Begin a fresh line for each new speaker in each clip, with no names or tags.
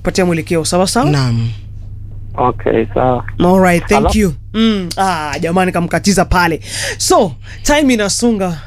kupatia mwelekeo sawa sawa
naam
Okay, sawa.
Alright, thank
Hello?
you. Mm, ah, jamani kamkatiza pale. So, time inasunga.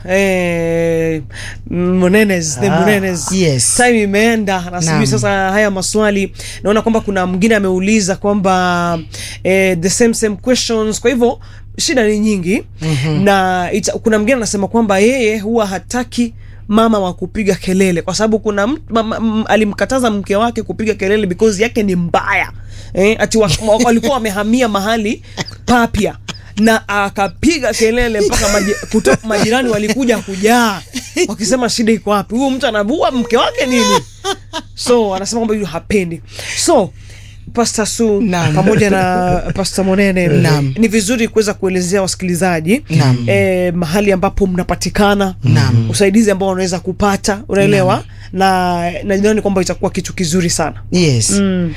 Eh, Munenes, the Munenes.
yes.
Time imeenda na sijui
Naam.
sasa haya maswali. Naona kwamba kuna mwingine ameuliza kwamba eh, the same same questions. Kwa hivyo shida ni nyingi. Na ita, kuna mwingine anasema kwamba yeye huwa hataki mama wa kupiga kelele kwa sababu kuna mtu mama, m, alimkataza mke wake kupiga kelele because yake ni mbaya eh, ati wa- wa- walikuwa wamehamia mahali papya na akapiga kelele mpaka maji, kuto, majirani walikuja kujaa wakisema shida iko wapi huyu mtu anavua mke wake nini so anasema kwamba huyu hapendi so Pastor Su
Naam.
pamoja na Pastor Monene
Naam.
ni vizuri kuweza kuelezea wasikilizaji
Naam.
eh, mahali ambapo mnapatikana
Naam.
usaidizi ambao wanaweza kupata unaelewa na nadhani kwamba itakuwa kitu kizuri sana
yes
mm.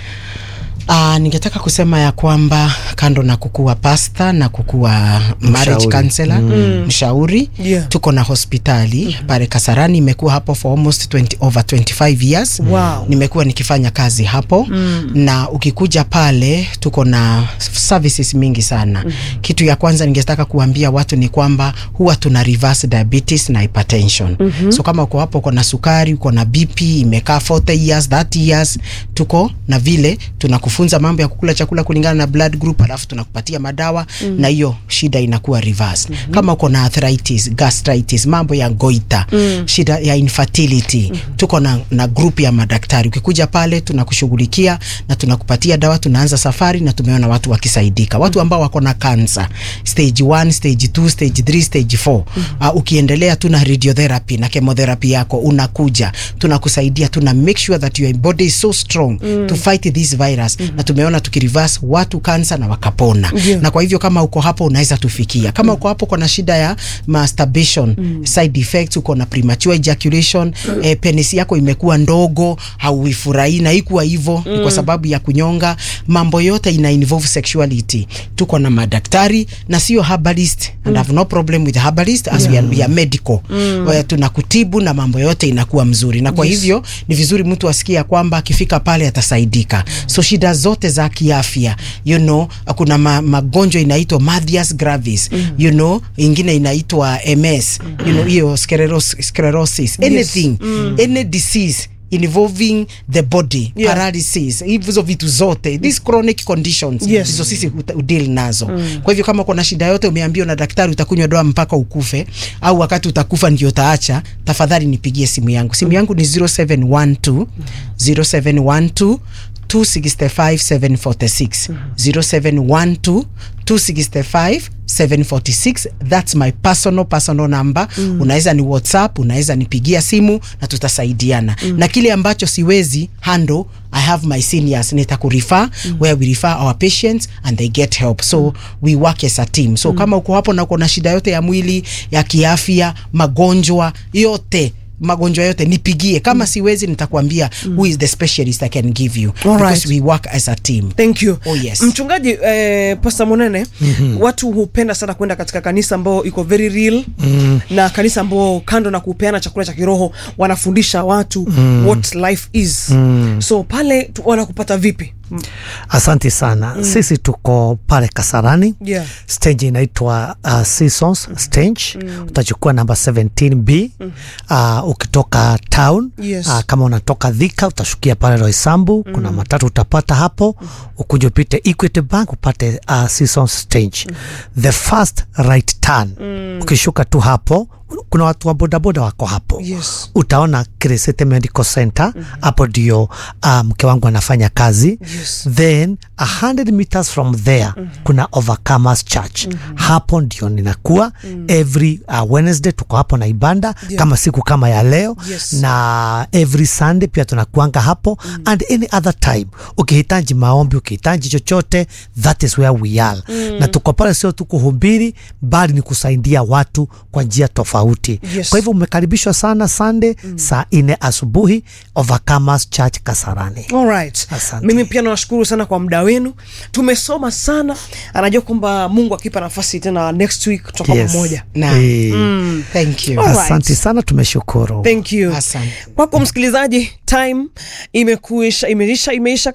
Uh, ningetaka kusema ya kwamba kando na kukuwa pasta na kukuwa marriage
Mshauri.
counselor mshauri
Yeah.
tuko na hospitali pale Kasarani imekuwa hapo for almost 20, over 25 years
Wow.
nimekuwa nikifanya kazi hapo na ukikuja pale tuko na services mingi sana kitu ya kwanza ningetaka kuambia watu ni kwamba huwa tuna reverse diabetes na hypertension so kama uko hapo uko na sukari uko na BP imekaa 40 years 30 years tuko na vile tunakufunza mambo ya kukula chakula kulingana na blood group alafu tunakupatia madawa na hiyo shida inakuwa reverse kama uko na arthritis gastritis mambo ya goita shida ya infertility tuko na, na group ya madaktari ukikuja pale tunakushughulikia na tunakupatia dawa tunaanza safari na tumeona watu wakisaidika watu ambao wako na cancer stage 1 stage 2 stage 3 stage 4 uh, ukiendelea tuna radiotherapy na chemotherapy yako unakuja tunakusaidia tuna make sure that your body is so strong to fight this virus na tumeona tukireverse watu cancer na wakapona
Ndio.
na kwa hivyo kama uko hapo unaweza tufikia kama uko hapo kuna shida ya masturbation side effects uko na premature ejaculation eh, penisi yako imekuwa ndogo hauifurahii na ikuwa hivyo ni kwa sababu ya kunyonga mambo yote ina involve sexuality tuko na madaktari na sio herbalist and have no problem with herbalist as we, are, we are medical mm. tunakutibu na mambo yote inakuwa mzuri na kwa
Yes.
hivyo ni vizuri mtu asikia kwamba akifika pale atasaidika so shida zote za kiafya you know kuna ma, magonjwa inaitwa Mathias gravis you know ingine inaitwa MS you know hiyo scleros, sclerosis anything any disease involving the body
Yeah.
paralysis hizo vitu zote these chronic conditions
Yes.
hizo sisi huta- udeal nazo kwa hivyo kama kuna shida yote umeambiwa na daktari utakunywa dawa mpaka ukufe au wakati utakufa ndio utaacha tafadhali nipigie simu yangu simu yangu ni 0712 0712 265 746 0712 265 746 that's my personal personal number mm. unaweza ni whatsapp unaweza nipigia simu na tutasaidiana mm. na kile ambacho siwezi handle i have my seniors nitakurefer mm. where we refer our patients and they get help so mm. we work as a team so mm. kama uko hapo na uko na shida yote ya mwili ya kiafya magonjwa yote magonjwa yote nipigie kama mm. siwezi nitakwambia mm. who is the specialist i can give you
All right.
because we work as a team
thank you
Oh, yes.
mchungaji eh, pasta monene mm-hmm. watu hupenda sana kwenda katika kanisa ambao iko very real mm. na kanisa ambao kando na kupeana chakula cha kiroho wanafundisha watu mm. what life is mm. so pale tu- wanakupata vipi Mm.
Asante sana. Sisi tuko pale Kasarani.
Yeah.
Stage inaitwa uh, Seasons Stage. Utachukua namba 17B. Uh, ukitoka town
Yes.
uh, kama unatoka Thika utashukia pale Roysambu. Kuna matatu utapata hapo. Ukuje upite Equity Bank upate uh, Seasons Stage. The first right turn. Ukishuka tu hapo kuna watu wa bodaboda wako hapo
Yes.
utaona Crescente Medical Center hapo ndio uh, mke wangu anafanya kazi
Yes.
then 100 meters from there kuna Overcomers Church hapo ndio ninakuwa every uh, Wednesday tuko hapo na ibanda
Yeah.
kama siku kama ya leo
Yes.
na every Sunday pia tunakuanga hapo and any other time ukihitaji maombi ukihitaji chochote that is where we are na tuko pale sio tu kuhubiri bali ni kusaidia watu kwa njia tofauti
Yes.
kwa hivyo umekaribishwa sana Sunday saa nne asubuhi Overcomers Church Kasarani.
Alright.
Asante.
Mimi pia nawashukuru sana kwa muda wenu, tumesoma sana. Anajua kwamba Mungu akipa nafasi tena next week tutakuwa
Yes.
pamoja.
na
Eh,
thank you
Alright.
Asante sana, tumeshukuru.
Thank you.
Asante.
Kwako msikilizaji, time imekuisha, imeisha, imeisha